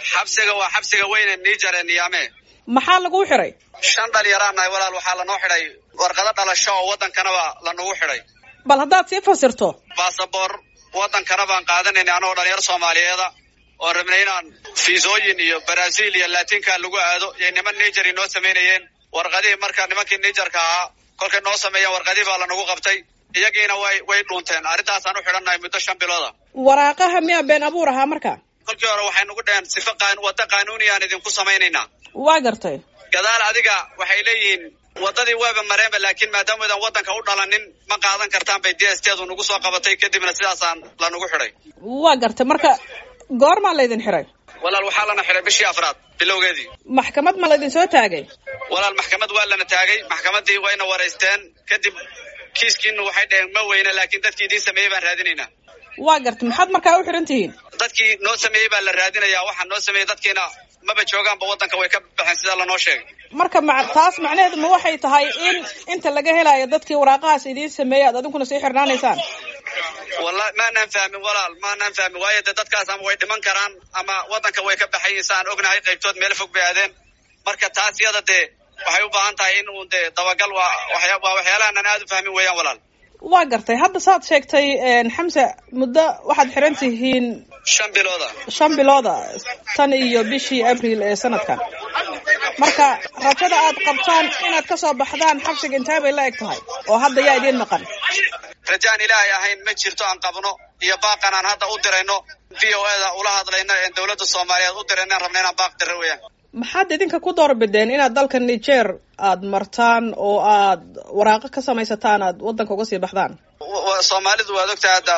xabsiga waa xabsiga weyne niger ee niyaame maxaa laguu xiray shan dhalinyaraan nahay walaal waxaa lanoo xidhay warqado dhalasho oo waddankanaba lanagu xidhay bal haddaad sii fasirto basaboor waddankana baan qaadanayna anagoo dhalinyaro soomaaliyeeda oon rabnay inaan fiisooyin iyo brazil iyo latinka lagu aado iyo niman niger noo samaynayeen warqadihii marka nimankii nigerka ahaa kolkay noo sameeyeen warqadihii baa lanagu qabtay iyagiina way way dhuunteen arrintaasaan u xidhannahay muddo shan bilooda waraaqaha miyaa been abuur ahaa marka kolkii hore waxay nagu dhaheen sifa qaan wadda qaanuuniyaan idinku samaynaynaa waa gartay gadaal adiga waxay leeyihiin waddadii waaba mareenba laakiin maadaama idan waddanka u dhalanin ma qaadan kartaan bay d s teedu nagu soo qabatay kadibna sidaasaan lanagu xidhay waa gartay marka goormaa laydin xiray walaal waxaa lana xidhay bishii afraad bilowgeedii maxkamad ma laydin soo taagay walaal maxkamad waa lana taagay maxkamaddii wayna waraysteen kadib kiiskiina waxay dhaheen ma weyne laakiin dadkii idiin sameeyey baan raadinaynaa waa gartay maxaad markaa u xihan tihiin dadkii noo sameeyey baa la raadinayaa waxaa noo sameeyey dadkiina maba joogaanba waddanka way ka baxeen sida lanoo sheegay marka ma taas macnaheedu ma waxay tahay in inta laga helayo dadkii waraaqahaas idiin sameeyey aad adinkuna sii xirnaanaysaan wallahi maanaan fahmin walaal maanaan fahmin waayo dee dadkaas ama way dhiman karaan ama waddanka way ka baxayin si aan ognahay qaybtood meel fog bay aadeen marka taas iyada dee waxay u baahan tahay in uun dee dabagal waa waxya waa waxyaalahan aan aada u fahmin weeyaan walaal waa gartay hadda saad sheegtay xamse muddo waxaad xiran tihiin shan bilooda shan bilooda tan iyo bishii abril ee sanadkan marka rajada aad qabtaan inaad ka soo baxdaan xabsiga intee bay la eg tahay oo hadda yaa idiin maqan rajaan ilaahay ahayn ma jirto aan qabno iyo baaqan aan hadda u dirayno v o eda ula hadlayno een dawladda soomaaliyeed u dirayno aan rabna inaan baaq diro weeyaan maxaad idinka ku doorbideen inaad dalka niger aad martaan oo aad waraaqo ka samaysataan aad waddanka uga sii baxdaan soomaalidu waad ogtahay hadda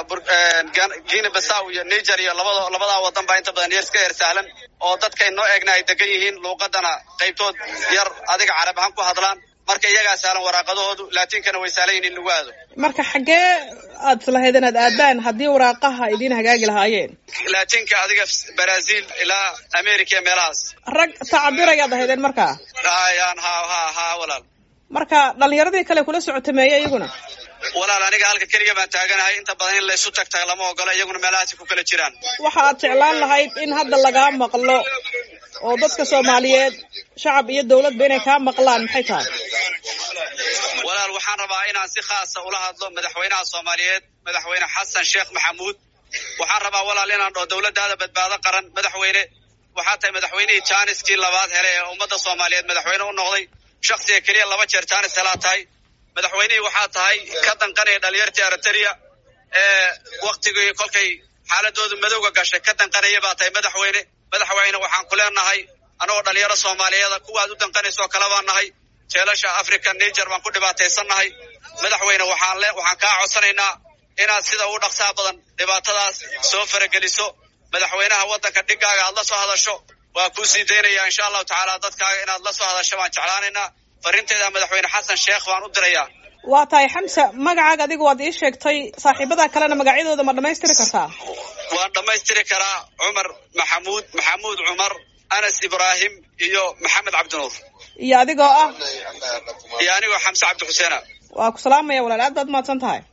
guinea basaw iyo niger iyo labada labadaa waddan baa inta badan yar iska yar sahlan oo dadkay noo eegna ay degan yihiin luuqadana qaybtood yar adiga carab ahaan ku hadlaan marka iyagaa sahlan waraaqadahoodu laatinkana way sahlan yihin in lagu aado marka xaggee aad islahayd inaad aadaan haddii waraaqaha idiin hagaagi lahaayeen laatinka adiga brazil ilaa america iyo meelahaas rag tacabirayaad ahaydeen markaa hayaan ha ha ha walaal marka dhalinyaradii kale kula socotameeye iyaguna walaal aniga halka keliga baan taaganahay inta badan in laysu tagtaga lama ogola iyaguna meelahaasi ku kala jiraan waxa aad jeclaan lahayd in hadda lagaa maqlo oo dadka soomaaliyeed shacab iyo dawladba inay kaa maqlaan maxay tahay walaal waxaan rabaa inaan si khaasa ula hadlo madaxweynaha soomaaliyeed madaxweyne xasan sheekh maxamuud waxaan rabaa walaal inaan dhaho dawladdaada badbaado qaran madaxweyne waxaa tahay madaxweynihii jaaniskii labaad hele ee ummadda soomaaliyeed madaxweyne u noqday shaksiga keliya laba jeer jaanis helaa tahay madaxweynihii waxaa tahay ka danqanaya dhalinyartii eriteria ee waktigii kolkay xaaladoodu madowga gashay ka danqanaya baa tahay madaxweyne madaxweyne waxaan ku leenahay anagoo dhalinyaro soomaaliyeeda kuwaad u danqanaysa oo kale baan nahay jeelasha africa niger baan ku dhibaataysannahay madaxweyne waxaan le waxaan kaa codsanaynaa inaad sida ugu dhaqsaha badan dhibaatadaas soo farageliso madaxweynaha waddanka dhigaaga aad la soo hadasho waa kuu sii daynaya insha allahu tacaala dadkaaga inaad la soo hadasho baan jeclaanaynaa farrinteeda madaxweyne xasan sheekh baan u dirayaa waa tahay xamse magacaaga adiga waad ii sheegtay saaxiibada kalena magacyadooda ma dhammaystiri kartaa waan dhammaystiri karaa cumar maxamuud maxamuud cumar anas ibraahim iyo maxamed cabdinuur iyo adigoo ah iyo anigoo xamse cabdi xuseena waa ku salaamaya walaal aad baad mahadsan tahay